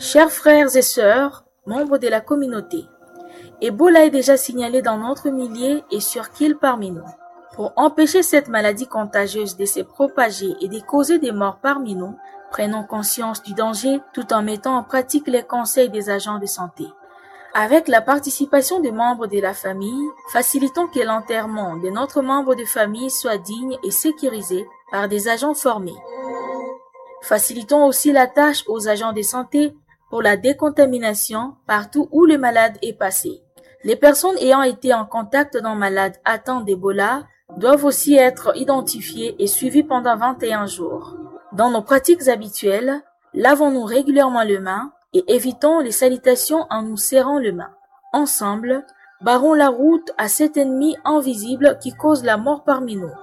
Chers frères et sœurs, membres de la communauté, Ebola est déjà signalé dans notre millier et sur qu'il parmi nous. Pour empêcher cette maladie contagieuse de se propager et de causer des morts parmi nous, prenons conscience du danger tout en mettant en pratique les conseils des agents de santé. Avec la participation des membres de la famille, facilitons que l'enterrement de notre membre de famille soit digne et sécurisé par des agents formés. Facilitons aussi la tâche aux agents de santé pour la décontamination partout où le malade est passé. Les personnes ayant été en contact d'un malade atteint d'Ebola doivent aussi être identifiées et suivies pendant 21 jours. Dans nos pratiques habituelles, lavons-nous régulièrement les mains et évitons les salutations en nous serrant les mains. Ensemble, barrons la route à cet ennemi invisible qui cause la mort parmi nous.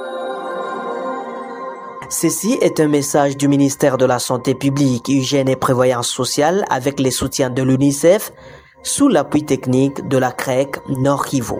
Ceci est un message du ministère de la Santé publique, Hygiène et Prévoyance sociale avec les soutiens de l'UNICEF sous l'appui technique de la CREC Nord Kivu.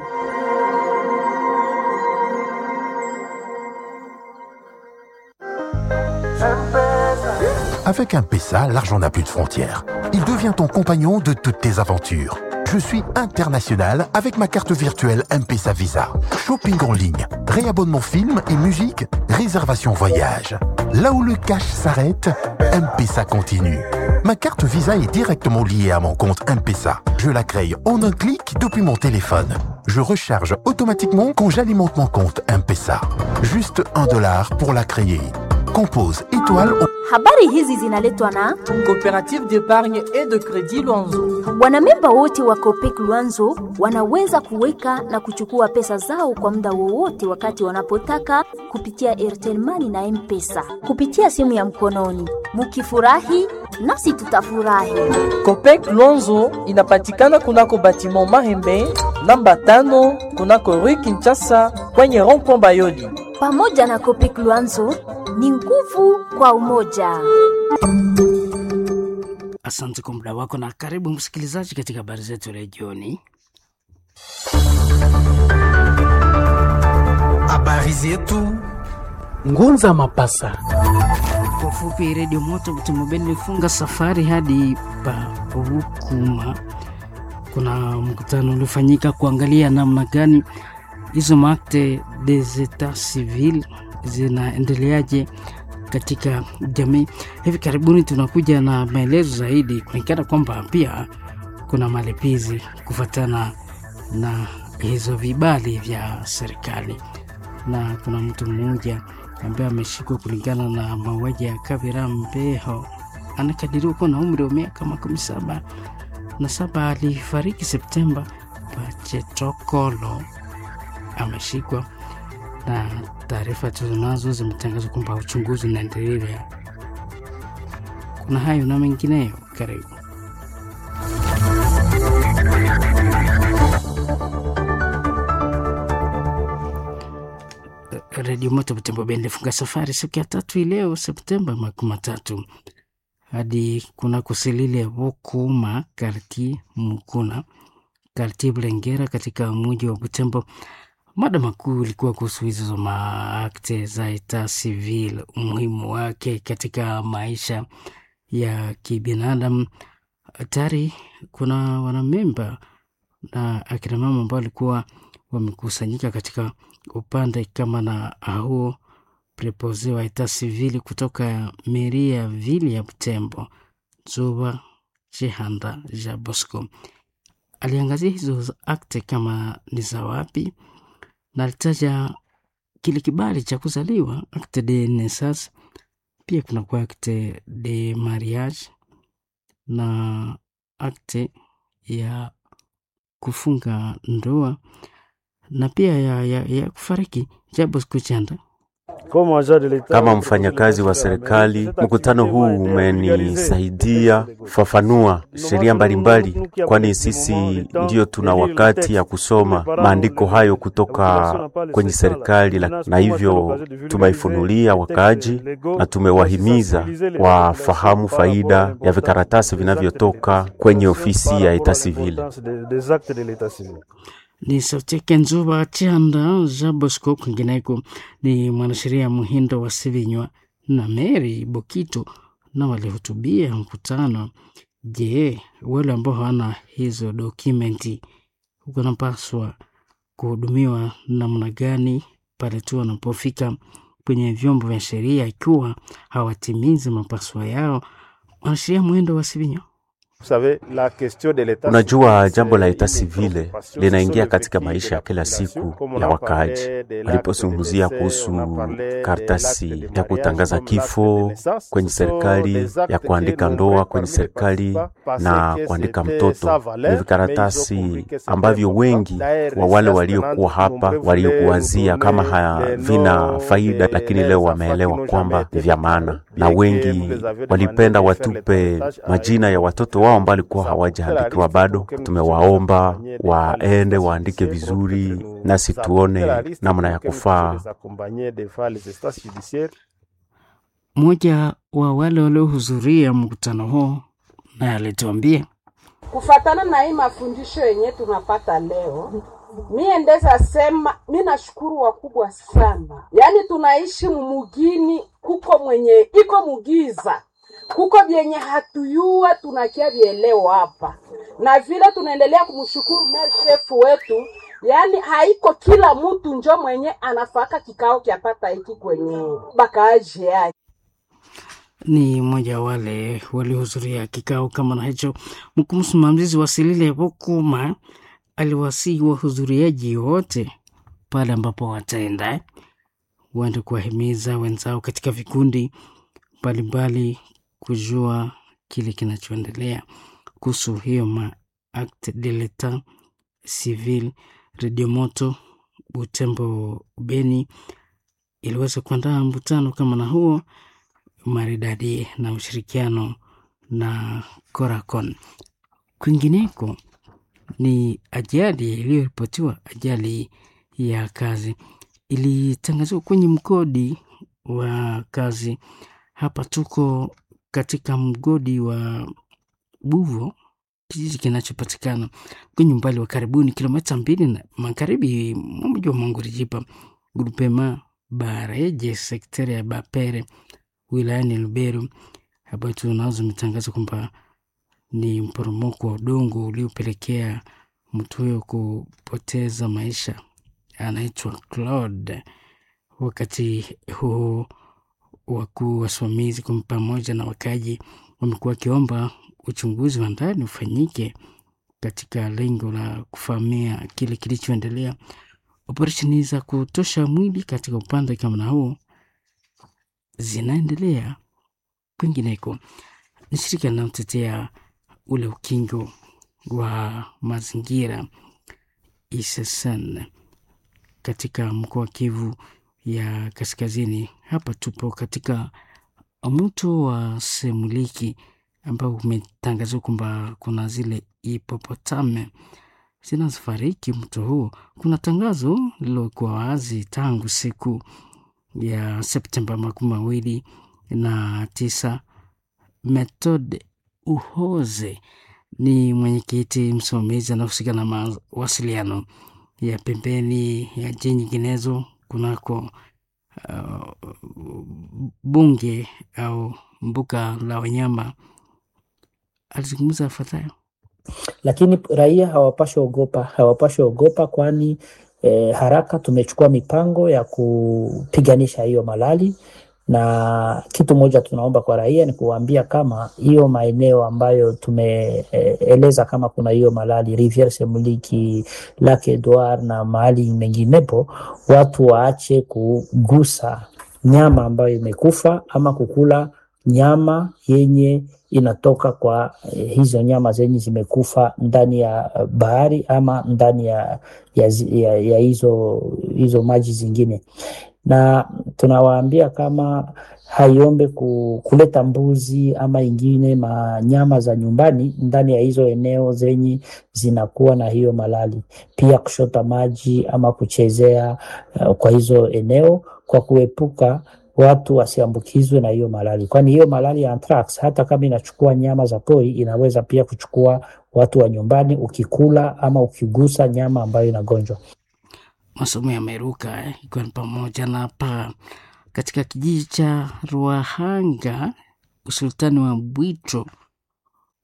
Avec un PESA, l'argent n'a plus de frontières. Il devient ton compagnon de toutes tes aventures. Je suis international avec ma carte virtuelle M-Pesa Visa. Shopping en ligne, réabonnement film et musique, réservation voyage. Là où le cash s'arrête, M-Pesa continue. Ma carte Visa est directement liée à mon compte M-Pesa. Je la crée en un clic depuis mon téléphone. Je recharge automatiquement quand j'alimente mon compte M-Pesa. Juste un dollar pour la créer. Compose étoile. Habari hizi zinaletwa na Coopérative d'épargne et de crédit Luanzo. wanamemba wote wa Copec Luanzo wanaweza kuweka na kuchukua pesa zao kwa muda wowote wakati wanapotaka kupitia Airtel Money na M-Pesa kupitia simu ya mkononi. Mukifurahi nasi tutafurahi. Copec Luanzo inapatikana kunako batiment Mahembe namba tano kunako Rue Kinshasa kwenye rond-point Bayoli. Pamoja na Copec Luanzo ni nguvu kwa umoja. Asante kwa muda wako na karibu msikilizaji katika habari zetu leo jioni. Habari zetu Ngunza Mapasa. Kwa ufupi, redio moto Butemobeni ilifunga safari hadi pa Rukuma. Kuna mkutano uliofanyika kuangalia namna gani hizo makte des etats civil zinaendeleaje katika jamii. Hivi karibuni tunakuja na maelezo zaidi, kuonekana kwamba pia kuna malipizi kufuatana na hizo vibali vya serikali, na kuna mtu mmoja ambaye ameshikwa kulingana na mauaji ya Kabira Mbeho, anakadiriwa kuwa na umri wa miaka makumi saba na saba. Alifariki Septemba. Pachetokolo ameshikwa na taarifa tulizonazo zimetangaza kwamba uchunguzi unaendelea. Kuna hayo na mengineyo, karibu. Redio Moto Butembo Bendi ilifunga safari siku ya tatu hii leo Septemba makumi matatu hadi kuna kusilile Vukuma karti Mukuna karti Bulengera katika mji wa Butembo. Mada makuu ilikuwa kuhusu hizo maakte za eta civil, umuhimu wake katika maisha ya kibinadamu. Tayari kuna wanamemba na akina mama ambao walikuwa wamekusanyika katika upande kama na huo prepose wa eta civil kutoka meri ya vili ya Butembo, Zuba Chihanda ja Bosco aliangazia hizo akte kama ni za wapi na alitaja kile kibali cha kuzaliwa acte de naissance, pia kuna kwa acte de mariage na akte ya kufunga ndoa na pia ya, ya, ya kufariki. Jabo Skuchanda Kama mfanyakazi wa serikali, mkutano huu umenisaidia kufafanua sheria mbalimbali, kwani sisi ndio tuna wakati ya kusoma maandiko hayo kutoka kwenye serikali, la- na hivyo tumeifunulia wakaaji na tumewahimiza wafahamu faida ya vikaratasi vinavyotoka kwenye ofisi ya eta civil. ni sauti yake Nzuba Chanda Jabosco. Kwingineko ni mwanasheria Muhindo wa Sivinywa na Mary Bokito na walihutubia mkutano Je, wale ambao hawana hizo dokumenti wanapaswa kuhudumiwa namna gani pale tu wanapofika kwenye vyombo vya sheria ikiwa hawatimizi mapaswa yao? Wanasheria mwendo wa Sivinyo. Unajua, jambo la eta sivile linaingia katika maisha ya kila siku ya wakaaji. Walipozungumzia kuhusu karatasi ya kutangaza kifo kwenye serikali, ya kuandika ndoa kwenye serikali na kuandika mtoto, ni vikaratasi ambavyo wengi wa wale waliokuwa hapa waliokuwazia kama havina faida, lakini leo wameelewa kwamba ni vya maana, na wengi walipenda watupe majina ya watoto wao ambao walikuwa hawajaandikiwa bado. Tumewaomba waende waandike vizuri, nasi tuone namna ya kufaa. Mmoja wa wale waliohudhuria mkutano huo naye alituambia kufatana na hii mafundisho yenye tunapata leo, mie ndeza sema mi nashukuru wakubwa sana. Yaani tunaishi mumugini, kuko mwenye iko mugiza, kuko vyenye hatuyua tunakia vieleo hapa, na vile tunaendelea kumshukuru mer shefu wetu. Yaani haiko kila mtu njo mwenye anafaka kikao kyapata hiki kwenye bakaaji yake ni mmoja wale waliohudhuria kikao kama na hicho. Mkuu msimamizi wa Silile Bokuma aliwasihi wahudhuriaji wote pale ambapo wataenda waende kuwahimiza wenzao katika vikundi mbalimbali kujua kile kinachoendelea kuhusu hiyo ma acte de l'etat civil. Radio Moto Butembo Beni iliweza kuandaa mkutano kama na huo maridadi na ushirikiano na Coracon. Kwingineko ni ajali iliyoripotiwa, ajali ya kazi ilitangazwa kwenye mgodi wa kazi. Hapa tuko katika mgodi wa Buvo, kijiji kinachopatikana kwenye umbali wa karibuni kilomita mbili na magharibi mwa mji wa Mangurijipa, grupema Bareje, sekteri ya Bapere wilayani Lubero. Habari tunazo imetangaza kwamba ni mporomoko wa udongo uliopelekea mtu huyo kupoteza maisha, anaitwa Claude. Wakati huo wakuu wasimamizi pamoja na wakaji wamekuwa wakiomba uchunguzi wa ndani ufanyike katika lengo la kufahamia kile kilichoendelea. Operesheni za kutosha mwili katika upande kama na huo zinaendelea. Kwingineko ni shirika linalotetea ule ukingo wa mazingira ISSN katika mkoa wa Kivu ya Kaskazini. Hapa tupo katika mto wa Semuliki ambao umetangazwa kwamba kuna zile hipopotame zinazofariki mto huo. Kuna tangazo lililokuwa wazi tangu siku ya Septemba makumi mawili na tisa. Method Uhoze ni mwenyekiti msimamizi anahusika na mawasiliano ya pembeni ya jiji nyinginezo kunako uh, bunge au mbuga la wanyama. Alizungumza afuatayo. Lakini raia hawapashwi ogopa, hawapashwi ogopa kwani eh, haraka tumechukua mipango ya kupiganisha hiyo malali na kitu moja tunaomba kwa raia ni kuwaambia kama hiyo maeneo ambayo tumeeleza eh, kama kuna hiyo malali Riviere Semuliki, Lake Edward na mahali menginepo, watu waache kugusa nyama ambayo imekufa ama kukula nyama yenye inatoka kwa eh, hizo nyama zenye zimekufa ndani ya bahari ama ndani ya, ya, ya, ya hizo, hizo maji zingine na tunawaambia kama haiombe ku, kuleta mbuzi ama ingine manyama za nyumbani ndani ya hizo eneo zenye zinakuwa na hiyo malali, pia kushota maji ama kuchezea uh, kwa hizo eneo kwa kuepuka watu wasiambukizwe na hiyo malali, kwani hiyo malali ya anthrax hata kama inachukua nyama za pori inaweza pia kuchukua watu wa nyumbani ukikula ama ukigusa nyama ambayo inagonjwa masomo yameruka eh, ikiwa ni pamoja na hapa katika kijiji cha Ruahanga, usultani wa Bwito,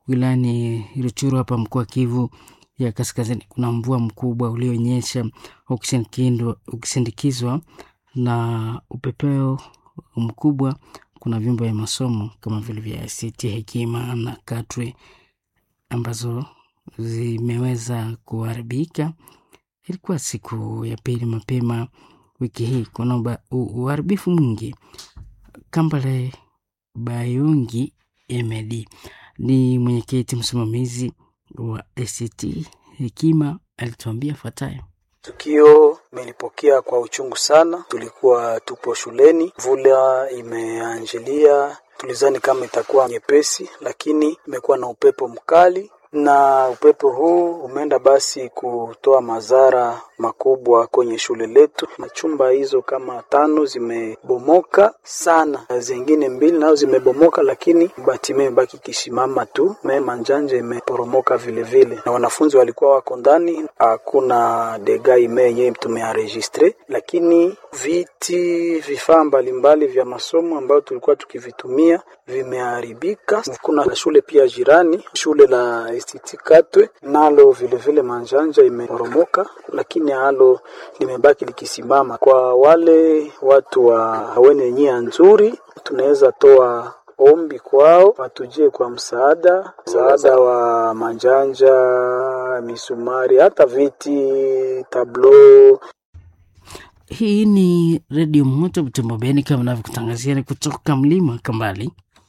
wilayani Ruchuru hapa mkoa Kivu ya Kaskazini. Kuna mvua mkubwa ulionyesha ukisindikizwa na upepeo mkubwa. Kuna vyumba vya masomo kama vile vya ICT Hekima na Katwe ambazo zimeweza kuharibika. Ilikuwa siku ya pili mapema wiki hii. Kuna uharibifu mwingi. Kambale Bayungi Emedi ni mwenyekiti msimamizi wa ACT Hekima alituambia fuatayo. Tukio imelipokea kwa uchungu sana. Tulikuwa tupo shuleni, mvula imeanjilia, tulizani kama itakuwa nyepesi, lakini imekuwa na upepo mkali na upepo huu umeenda basi kutoa madhara makubwa kwenye shule letu. Machumba hizo kama tano zimebomoka sana, zingine mbili nazo zimebomoka, lakini bati imebaki kisimama tu. Me manjanja imeporomoka vile vile, na wanafunzi walikuwa wako ndani. Hakuna dega ime yenyewe tumearegistre, lakini viti, vifaa mbalimbali vya masomo ambayo tulikuwa tukivitumia vimeharibika. Kuna shule pia jirani, shule la ICT Katwe nalo vile vile manjanja imeporomoka, lakini halo limebaki likisimama. Kwa wale watu wa wenye nia nzuri, tunaweza toa ombi kwao watujie kwa msaada, msaada wa manjanja, misumari, hata viti, tablo. Hii ni redio moto Butembo Beni, kama navyokutangazia ni kutoka mlima Kambali.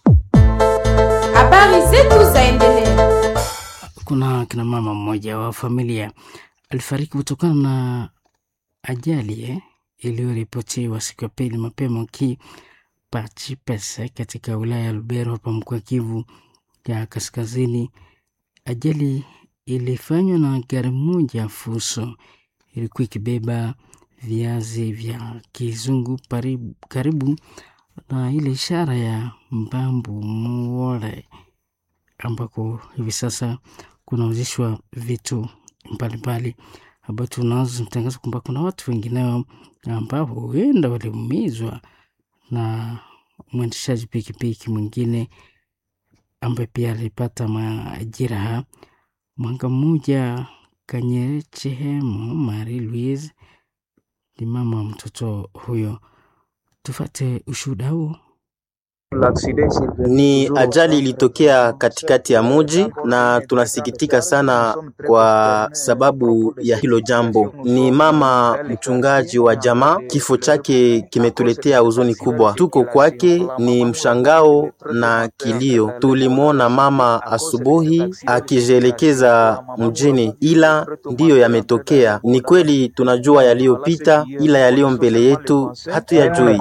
Habari zetu zaendelea. Kuna kina mama mmoja wa familia alifariki kutokana na ajali eh, iliyoripotiwa siku ya pili mapema Kipachipese katika wilaya ya Lubero hapa mkoa Kivu ya Kaskazini. Ajali ilifanywa na gari moja fuso, ilikuwa ikibeba viazi vya kizungu paribu, karibu na ile ishara ya Mbambu Muole ambako hivi sasa kunauzishwa vitu mbalimbali ambao tunazotangaza kwamba kuna watu wengineo ambao huenda waliumizwa na mwendeshaji pikipiki mwingine ambaye pia alipata majeraha. Mwanga mmoja Kanyechehemo Marie Louise ni mama wa mtoto huyo. Tufate ushuhuda huo. Ni ajali ilitokea katikati ya muji na tunasikitika sana kwa sababu ya hilo jambo. Ni mama mchungaji wa jamaa, kifo chake kimetuletea huzuni kubwa. Tuko kwake ni mshangao na kilio. Tulimwona mama asubuhi akijielekeza mjini, ila ndiyo yametokea. Ni kweli tunajua yaliyopita, ila yaliyo mbele yetu hatuyajui.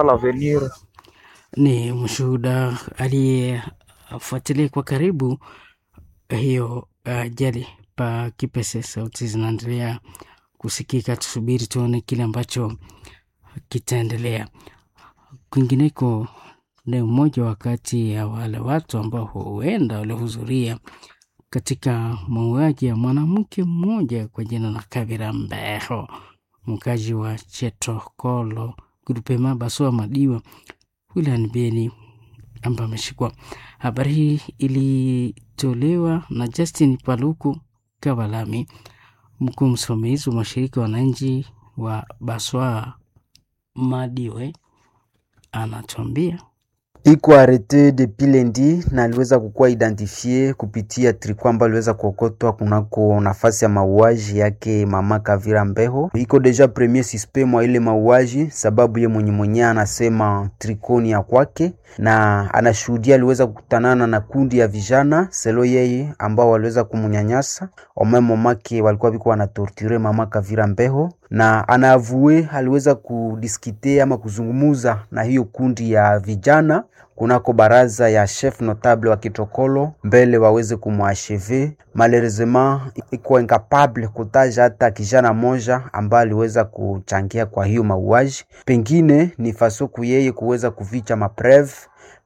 Ni mshuhuda aliyefuatilia kwa karibu hiyo ajali uh, pa Kipese. Sauti zinaendelea kusikika, tusubiri tuone kile ambacho kitaendelea. Kwingineko ni mmoja wakati ya wale watu ambao huenda walihudhuria katika mauaji ya mwanamke mmoja kwa jina la Kabira Mbeho, mkazi wa Chetokolo grupema Baswa Madiwa wilayani Beni ambaye ameshikwa. Habari hii ilitolewa na Justin Paluku Kabalami, mkuu msimamizi wa mashirika ya wananchi wa Baswa Madiwe, anatuambia iko arete depuis lundi na aliweza kukuwa identifie kupitia triko ambayo aliweza kuokotwa kunako nafasi ya mauaji yake mama Kavira Mbeho. Iko deja premier suspect mwa ile mauaji, sababu ye mwenye mwenyewe anasema trikoni ya kwake na anashuhudia aliweza kukutanana na kundi ya vijana selo yeye ambao waliweza kumunyanyasa omemo make walikuwa biko wanatorture mama Kavira Mbeho, na anaavue aliweza kudiskite ama kuzungumuza na hiyo kundi ya vijana kunako baraza ya chef notable wa Kitokolo mbele waweze kumwasheve. Malheureusement iko incapable kutaja hata kijana moja ambaye aliweza kuchangia kwa hiyo mauaji, pengine ni fasoku yeye kuweza kuficha mapreve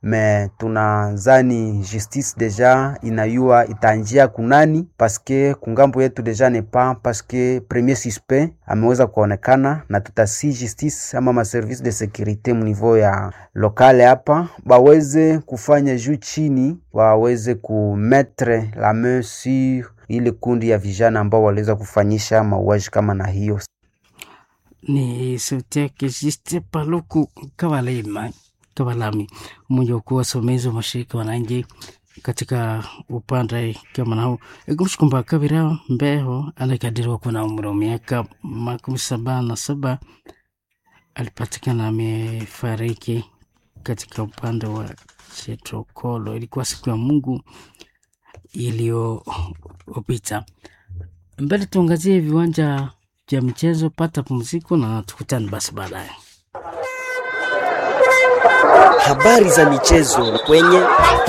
me tunazani justice deja inayua itaanjia kunani paske kungambo yetu deja ne pas paske premier suspect ameweza kuonekana, na tutasi justice ama maservice de securite mniveau ya lokale hapa baweze kufanya juu chini, waweze kumetre la main sur ile kundi ya vijana ambao waliweza kufanyisha mauaji kama na hiyo. Ni sauti yake Juste Paluku Kavalema Kavalami, mmoja wa kuwa wasimamizi wa mashirika wananchi katika upande kama nao ikumbusha kwamba Kabira Mbeho anakadiriwa kuwa na umri wa miaka makumi saba na saba alipatikana amefariki katika upande wa Chetrokolo. Ilikuwa siku ya Mungu iliyopita. Mbele tuangazie viwanja vya michezo, pata pumziko na tukutane basi baadaye. Habari za michezo kwenye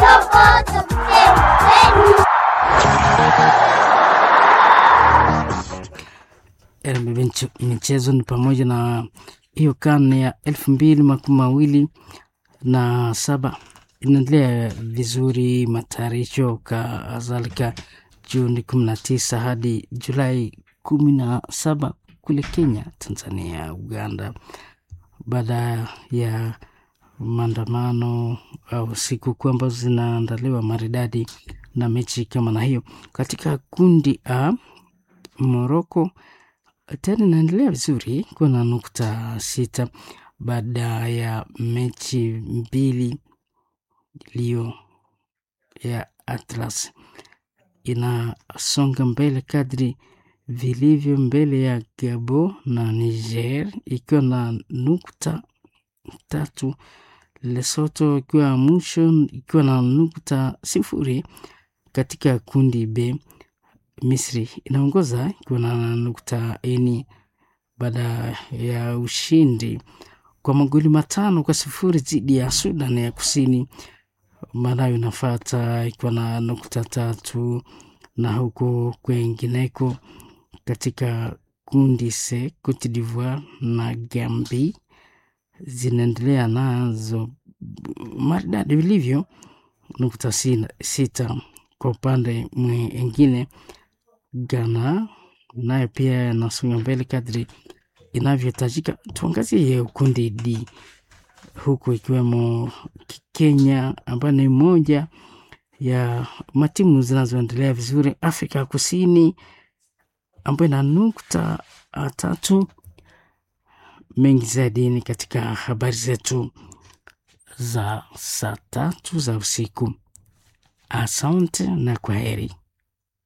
RMB michezo ni pamoja na hiyo karne ya elfu mbili makumi mawili na saba inaendelea vizuri, matayarisho kadhalika Juni kumi na tisa hadi Julai kumi na saba kule Kenya, Tanzania, Uganda, baada ya maandamano au sikukuu ambazo zinaandaliwa maridadi na mechi kama na hiyo. Katika kundi A, Moroko tena inaendelea vizuri, kuna nukta sita baada ya mechi mbili iliyo ya Atlas inasonga mbele kadri vilivyo mbele ya Gabo na Niger ikiwa na nukta tatu, Lesotho ikiwa mwisho ikiwa na nukta sifuri. Katika kundi B, Misri inaongoza ikiwa na nukta eni baada ya ushindi kwa magoli matano kwa sifuri dhidi ya Sudan ya Kusini. Malawi inafata ikiwa na nukta tatu, na huko kwengineko katika kundi C, Cote d'Ivoire na Gambia zinaendelea nazo maridadi vilivyo nukta sita. Kwa upande mwingine, Ghana nayo pia inasonga mbele kadri inavyohitajika. Tuangazie kundi D huku ikiwemo Kenya ambayo ni moja ya matimu zinazoendelea vizuri. Afrika Kusini ambayo ina nukta tatu. Mengi zaidi ni katika habari zetu za saa tatu za usiku. Asante na kwa heri.